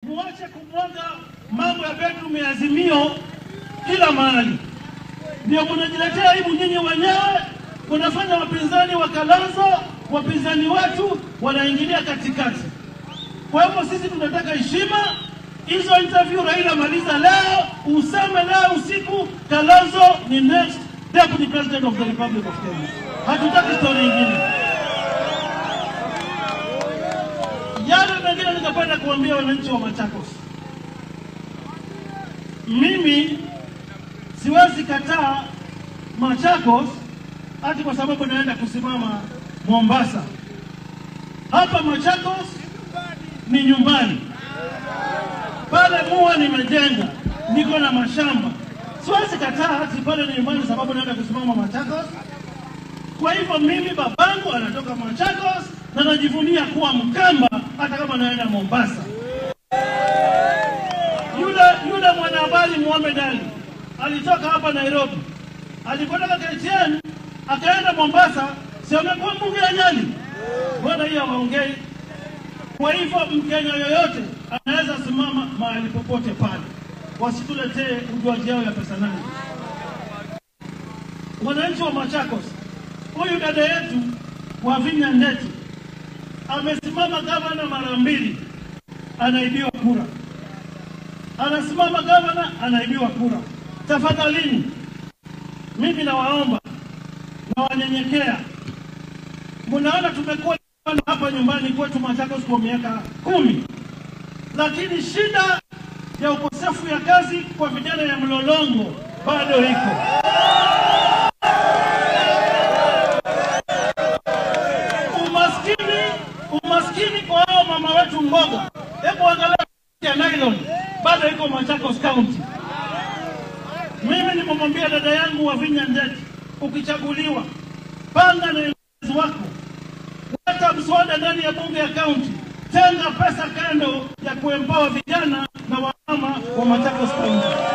muache kumwaga mambo ya bedroom ya Azimio kila mahali, ndio mnajiletea aibu nyinyi wenyewe. Kunafanya wapinzani wa Kalonzo, wapinzani wetu wanaingilia katikati. Kwa hivyo sisi tunataka heshima. Hizo interview Raila maliza leo, useme leo usiku Kalonzo ni next deputy president of the Republic of Kenya. Hatutaki story nyingine. Yale mengine ningependa kuambia wananchi wa Machakos, mimi siwezi kataa Machakos hati kwa sababu naenda kusimama Mombasa. Hapa Machakos ni nyumbani, pale mua nimejenga, niko na mashamba. Siwezi kataa hati pale ni nyumbani sababu naenda kusimama Machakos. Kwa hivyo mimi babangu anatoka Machakos na najivunia kuwa Mkamba hata kama naenda Mombasa. Yule yule mwanahabari Mohamed Ali alitoka hapa Nairobi, alipotoka KTN akaenda Mombasa, si amekuwa mbunge ya Nyali? Mbona hiyo hawaongei? Kwa hivyo Mkenya yoyote anaweza simama mahali popote pale, wasituletee ujuaji yao ya pesa nani. Wananchi wa Machakos, huyu dada yetu Wavinya Ndeti amesimama gavana mara mbili, anaibiwa kura. Anasimama gavana, anaibiwa kura. Tafadhalini, mimi nawaomba na wanyenyekea, mnaona tumekuwa hapa nyumbani kwetu Machakos kwa miaka kumi, lakini shida ya ukosefu ya kazi kwa vijana ya mlolongo bado iko. Umaskini, umaskini kwa hao mama wetu mboga, hebu angalia ya nylon bado iko Machakos County. Mimi nimemwambia dada yangu Wavinya Ndeti, ukichaguliwa panga na viongozi wako, leta mswada ndani ya bunge ya kaunti, tenga pesa kando ya kuempower vijana na wamama wa Machakos County.